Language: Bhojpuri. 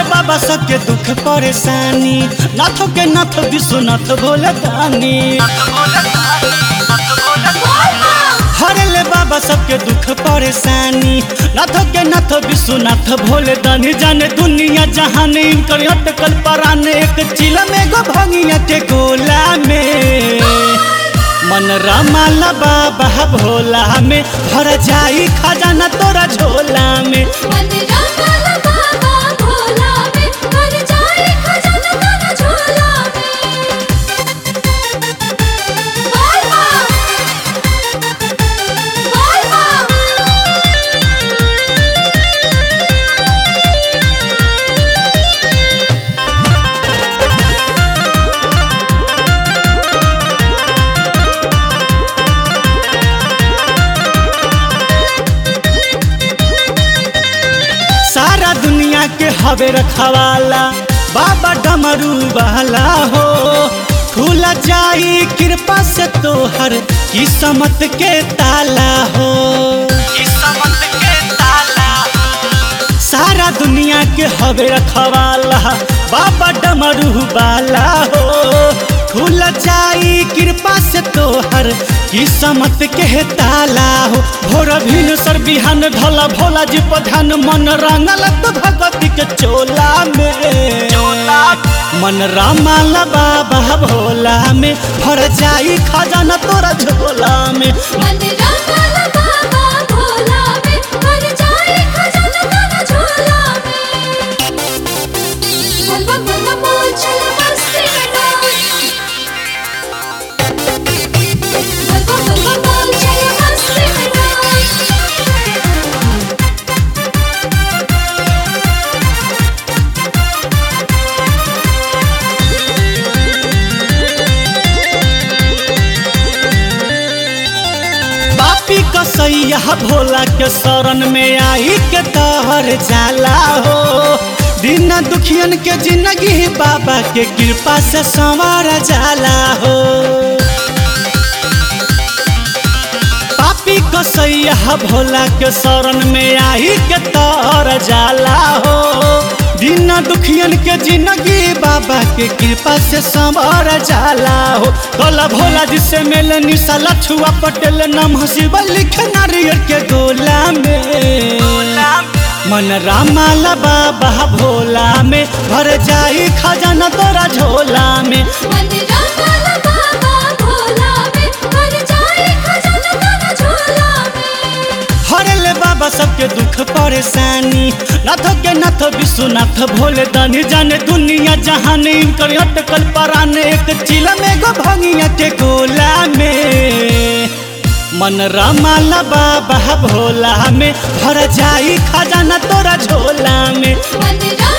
बाबा सबके दुख परेशानी नाथों के नाथ विश्वनाथ भोले दानी हरले बाबा सबके दुख परेशानी नाथों के नाथ विश्वनाथ भोले दानी जाने दुनिया जहान इनकर अटकल पराने एक चिल में गो भंगिया के गोला में मन रमाला बाबा भोला में भर जाई खजाना तोरा झोला में मन रंगल बाबा भोला में भर जाए खजाना तेरा झोला में बोल माँ बोल माँ सारा दुनिया के हवे रखवाला बाबा डमरू वाला हो खुल जाई कृपा से तोहर किस्मत के ताला हो किस्मत के ताला सारा दुनिया के हवे रखवाला बाबा डमरू वाला हो खुल जाई कृपा से तोहर किस्मत के ताला हो भोर भिन सर बिहान ढला भोला जी प्रधान मन रंगल तो भगवती के चोला में मन रामाला बाबा भोला में भर जाई खजाना तोरा झोला में मन रंगल बाबा भोला में भर जाए खजाना तेरा झोला में बोल बम बोल बम बोल चल मस्ती में डोल बोल बम बोल बम बोल चल मस्ती में डोल पापी कसैया भोला के शरण में आई के तहर जाला हो दिन दुखियन के जिंदगी बाबा के कृपा से संवार जाला हो पापी कसैया भोला के शरण में आई के तहर जाला हो दिन दुखियन के जिंदगी बाबा के कृपा से संवर जाला हो कला भोला जी से मिल निशा लछुआ पटेल नम शिव लिख नारियल के गोला में मन रामाला बाबा भोला में भर जाई खजाना तोरा झोला में मन रंगल बाबा भोला में भर जाए खजाना तेरा झोला में हरले बाबा सबके दुख परेशानी नाथ के नाथ विश्वनाथ भोले दानी जाने दुनिया जहान इनकर अटकल पराने एक चिल में गो भंगिया के गोला में मन रमाला बाबा भोला में भर जाई खजाना तोरा झोला में मन रंगल